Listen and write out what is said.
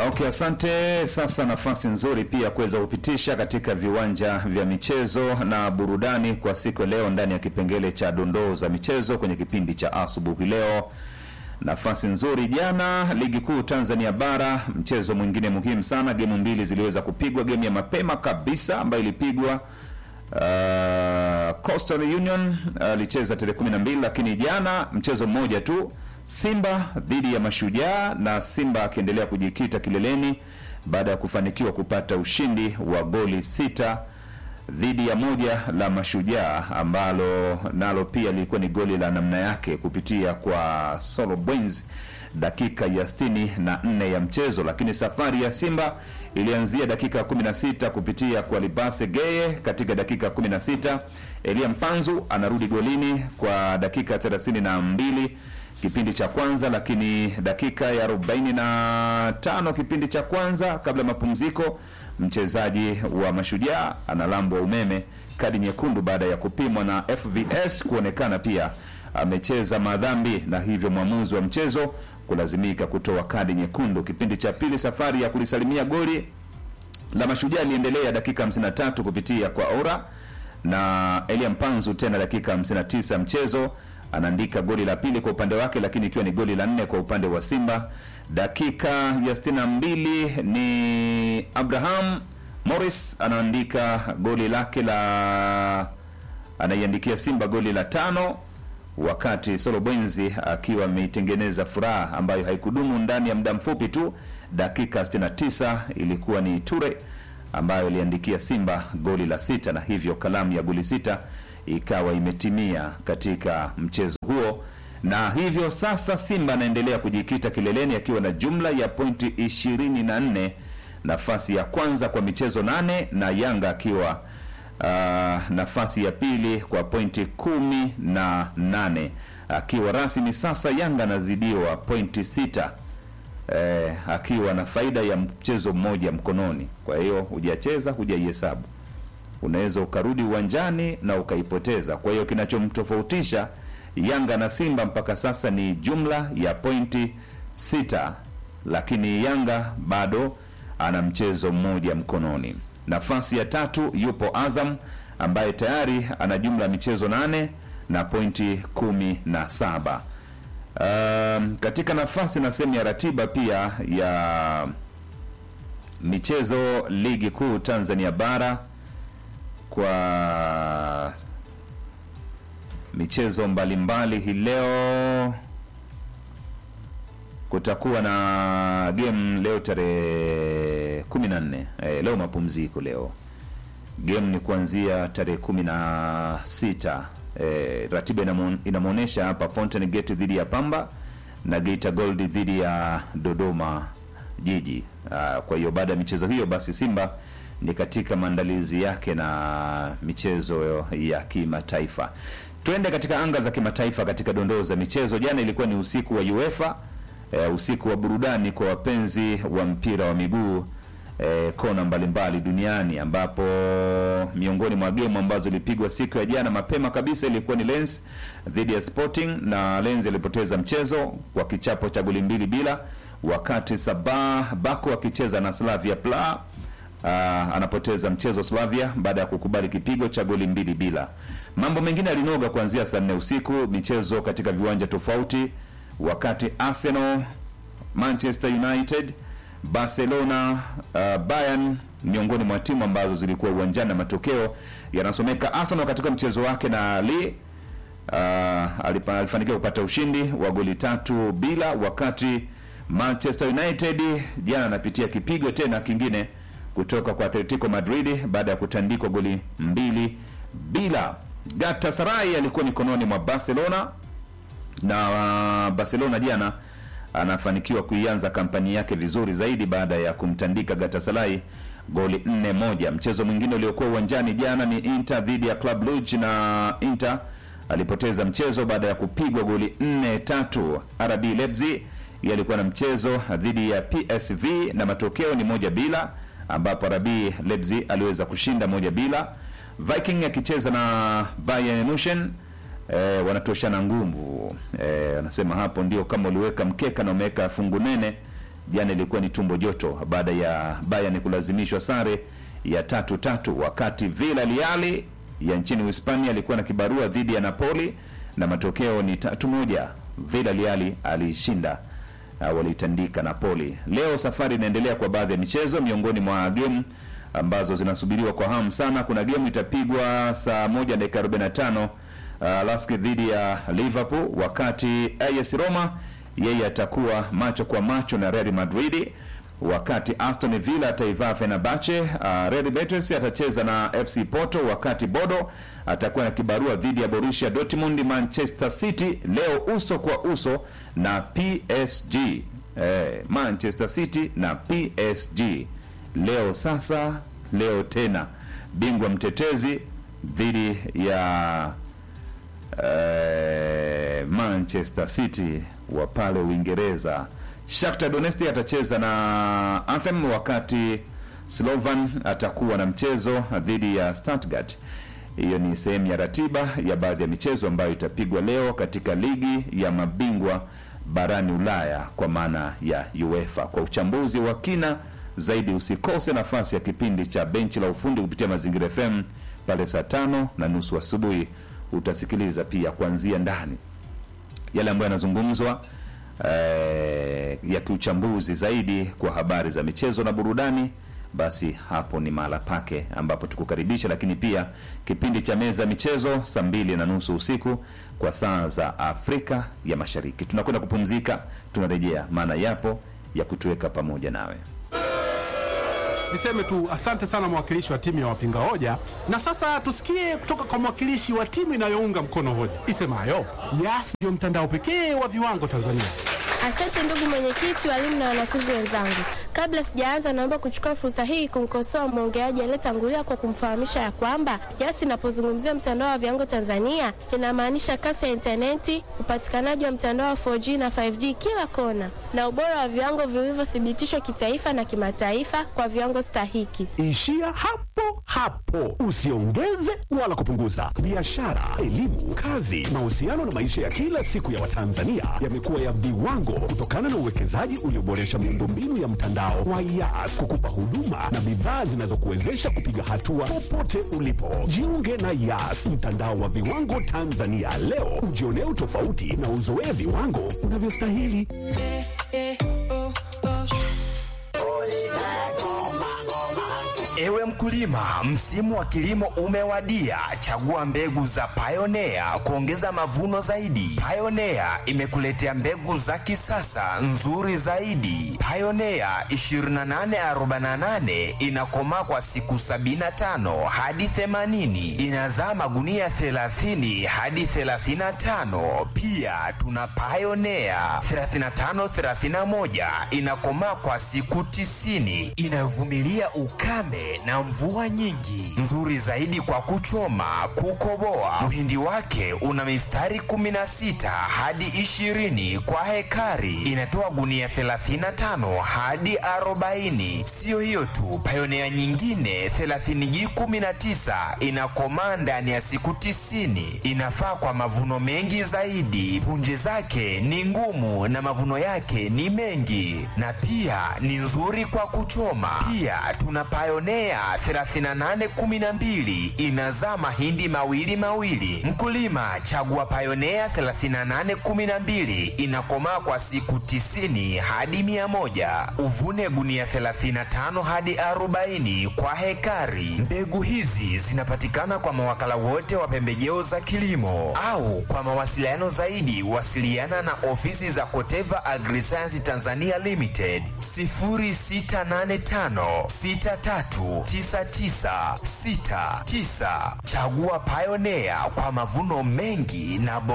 Okay, asante. Sasa nafasi nzuri pia kuweza kupitisha katika viwanja vya michezo na burudani kwa siku ya leo ndani ya kipengele cha dondoo za michezo kwenye kipindi cha asubuhi leo. Nafasi nzuri jana, ligi kuu Tanzania bara, mchezo mwingine muhimu sana. Gemu mbili ziliweza kupigwa. Gemu ya mapema kabisa ambayo ilipigwa uh, Coastal Union alicheza uh, tarehe 12, lakini jana mchezo mmoja tu Simba dhidi ya Mashujaa na Simba akiendelea kujikita kileleni baada ya kufanikiwa kupata ushindi wa goli sita dhidi ya moja la Mashujaa ambalo nalo pia lilikuwa ni goli la namna yake kupitia kwa Solo Bwens dakika ya sitini na nne ya mchezo. Lakini safari ya Simba ilianzia dakika ya 16 kupitia kwa Libase Geye katika dakika ya 16. Elia Mpanzu anarudi golini kwa dakika 32 kipindi cha kwanza, lakini dakika ya 45 kipindi cha kwanza kabla ya mapumziko, mchezaji wa Mashujaa analambwa umeme kadi nyekundu baada ya kupimwa na FVS kuonekana pia amecheza madhambi, na hivyo mwamuzi wa mchezo kulazimika kutoa kadi nyekundu. Kipindi cha pili, safari ya kulisalimia goli la Mashujaa iliendelea dakika 53 kupitia kwa Ora na Elia Mpanzu tena dakika 59 mchezo anaandika goli la pili kwa upande wake, lakini ikiwa ni goli la nne kwa upande wa Simba. Dakika ya sitini na mbili ni Abraham Morris anaandika goli lake la anaiandikia Simba goli la tano, wakati Solo Bwenzi akiwa ameitengeneza furaha ambayo haikudumu ndani ya muda mfupi tu. Dakika 69 ilikuwa ni Ture ambayo iliandikia Simba goli la sita, na hivyo kalamu ya goli sita ikawa imetimia katika mchezo huo, na hivyo sasa Simba anaendelea kujikita kileleni akiwa na jumla ya pointi 24, nafasi ya kwanza kwa michezo nane, na Yanga akiwa uh, nafasi ya pili kwa pointi kumi na nane, akiwa rasmi sasa Yanga anazidiwa pointi sita eh, akiwa na faida ya mchezo mmoja mkononi. Kwa hiyo hujacheza, hujaihesabu unaweza ukarudi uwanjani na ukaipoteza. Kwa hiyo kinachomtofautisha Yanga na Simba mpaka sasa ni jumla ya pointi sita, lakini Yanga bado ana mchezo mmoja mkononi. Nafasi ya tatu yupo Azam ambaye tayari ana jumla ya michezo nane na pointi kumi na saba. Um, katika nafasi na sehemu ya ratiba pia ya michezo ligi kuu Tanzania bara kwa michezo mbalimbali hii leo kutakuwa na game leo tarehe 14. Eh, leo mapumziko leo. Game ni kuanzia tarehe 16. Eh, ratiba inamwonyesha hapa Fountain Gate dhidi ya Pamba na Geita Gold dhidi ya Dodoma Jiji. Ah, kwa hiyo baada ya michezo hiyo basi Simba ni katika maandalizi yake na michezo ya kimataifa. Twende katika anga za kimataifa katika dondoo za michezo. Jana ilikuwa ni usiku wa UEFA e, usiku wa burudani kwa wapenzi wa mpira wa miguu e, kona mbalimbali duniani, ambapo miongoni mwa gemu ambazo ilipigwa siku ya jana mapema kabisa ilikuwa ni Lens dhidi ya Sporting, na Lens ilipoteza mchezo kwa kichapo cha goli mbili bila, wakati Sabah Bako akicheza na Slavia Praha Uh, anapoteza mchezo Slavia baada ya kukubali kipigo cha goli mbili bila. Mambo mengine yalinoga kuanzia saa nne usiku, michezo katika viwanja tofauti, wakati Arsenal, Manchester United, Barcelona, uh, Bayern miongoni mwa timu ambazo zilikuwa uwanjani na matokeo yanasomeka. Arsenal katika mchezo wake na Lille uh, alifanikiwa kupata ushindi wa goli tatu bila, wakati Manchester United jana anapitia kipigo tena kingine kutoka kwa Atletico Madrid baada ya kutandikwa goli mbili bila. Galatasaray alikuwa mikononi mwa Barcelona na uh, Barcelona jana anafanikiwa kuianza kampani yake vizuri zaidi baada ya kumtandika Galatasaray goli nne moja. Mchezo mwingine uliokuwa uwanjani jana ni Inter dhidi ya Club Brugge na Inter alipoteza mchezo baada ya kupigwa goli nne tatu. RB Leipzig yalikuwa na mchezo dhidi ya PSV na matokeo ni moja bila ambapo RB Leipzig aliweza kushinda moja bila. Viking akicheza na Bayern Munich e, wanatoshana nguvu e, anasema hapo ndio kama uliweka mkeka na umeweka fungu nene jana ilikuwa ni tumbo joto baada ya Bayern kulazimishwa sare ya tatu tatu, wakati Villarreal ya nchini Uhispania alikuwa na kibarua dhidi ya Napoli na matokeo ni tatu moja. Villarreal alishinda uh, walitandika Napoli. Leo safari inaendelea kwa baadhi ya michezo. Miongoni mwa game ambazo zinasubiriwa kwa hamu sana, kuna game itapigwa saa moja dakika 45 uh, Lask dhidi ya Liverpool, wakati AS Roma yeye atakuwa macho kwa macho na Real Madrid, wakati Aston Villa ataivaa Fenerbahce. Uh, Real Betis atacheza na FC Porto, wakati Bodo atakuwa na kibarua dhidi ya Borussia Dortmund. Manchester City leo uso kwa uso na PSG. Eh, Manchester City na PSG leo sasa, leo tena, bingwa mtetezi dhidi ya eh, Manchester City wa pale Uingereza. Shakhtar Donetsk atacheza na Anthem, wakati Slovan atakuwa na mchezo dhidi ya Stuttgart. Hiyo ni sehemu ya ratiba ya baadhi ya michezo ambayo itapigwa leo katika ligi ya mabingwa barani Ulaya kwa maana ya UEFA. Kwa uchambuzi wa kina zaidi, usikose nafasi ya kipindi cha benchi la ufundi kupitia Mazingira FM pale saa tano na nusu asubuhi. Utasikiliza pia kuanzia ndani yale ambayo yanazungumzwa eh, ya kiuchambuzi zaidi kwa habari za michezo na burudani. Basi hapo ni mahala pake ambapo tukukaribisha, lakini pia kipindi cha meza ya michezo saa mbili na nusu usiku kwa saa za Afrika ya Mashariki. Tunakwenda kupumzika, tunarejea, maana yapo ya kutuweka pamoja nawe. Niseme tu asante sana mwakilishi wa timu ya wapinga hoja, na sasa tusikie kutoka kwa mwakilishi wa timu inayounga mkono hoja isemayo Yas ndio mtandao pekee wa viwango Tanzania. Asante ndugu mwenyekiti, walimu na wanafunzi wenzangu. Kabla sijaanza, naomba kuchukua fursa hii kumkosoa mwongeaji aliyetangulia kwa kumfahamisha ya kwamba Yas inapozungumzia mtandao wa viwango Tanzania inamaanisha kasi ya intaneti, upatikanaji wa mtandao wa 4G na 5G kila kona, na ubora wa viwango vilivyothibitishwa kitaifa na kimataifa kwa viwango stahiki. Ishia hapo hapo, usiongeze wala kupunguza. Biashara, elimu, kazi, mahusiano na maisha ya kila siku ya Watanzania yamekuwa ya viwango kutokana na uwekezaji ulioboresha miundombinu ya mtandao wa Yas kukupa huduma na bidhaa zinazokuwezesha kupiga hatua popote ulipo. Jiunge na Yas, mtandao wa viwango Tanzania leo, ujionee utofauti na uzoee viwango unavyostahili. Ewe mkulima, msimu wa kilimo umewadia. Chagua mbegu za Pioneer kuongeza mavuno zaidi. Pioneer imekuletea mbegu za kisasa nzuri zaidi. Pioneer 2848 inakomaa kwa siku 75 hadi 80, inazaa magunia 30 hadi 35. Pia tuna Pioneer 3531 inakomaa kwa siku 90, inayovumilia ukame na mvua nyingi, nzuri zaidi kwa kuchoma, kukoboa. Mhindi wake una mistari 16 hadi 20 kwa hekari, inatoa gunia 35 hadi 40. Siyo hiyo tu, Pioneer nyingine 30G19 inakomaa ndani ya siku 90, inafaa kwa mavuno mengi zaidi. Punje zake ni ngumu na mavuno yake ni mengi, na pia ni nzuri kwa kuchoma. Pia tuna Pioneer 3812 inazaa mahindi mawili mawili. Mkulima chagua Pioneer 3812 inakomaa kwa siku 90 hadi 100. Uvune gunia 35 hadi 40 kwa hekari. Mbegu hizi zinapatikana kwa mawakala wote wa pembejeo za kilimo au kwa mawasiliano zaidi wasiliana na ofisi za Koteva Agriscience Tanzania Limited 0685 639969. Chagua Pioneer kwa mavuno mengi na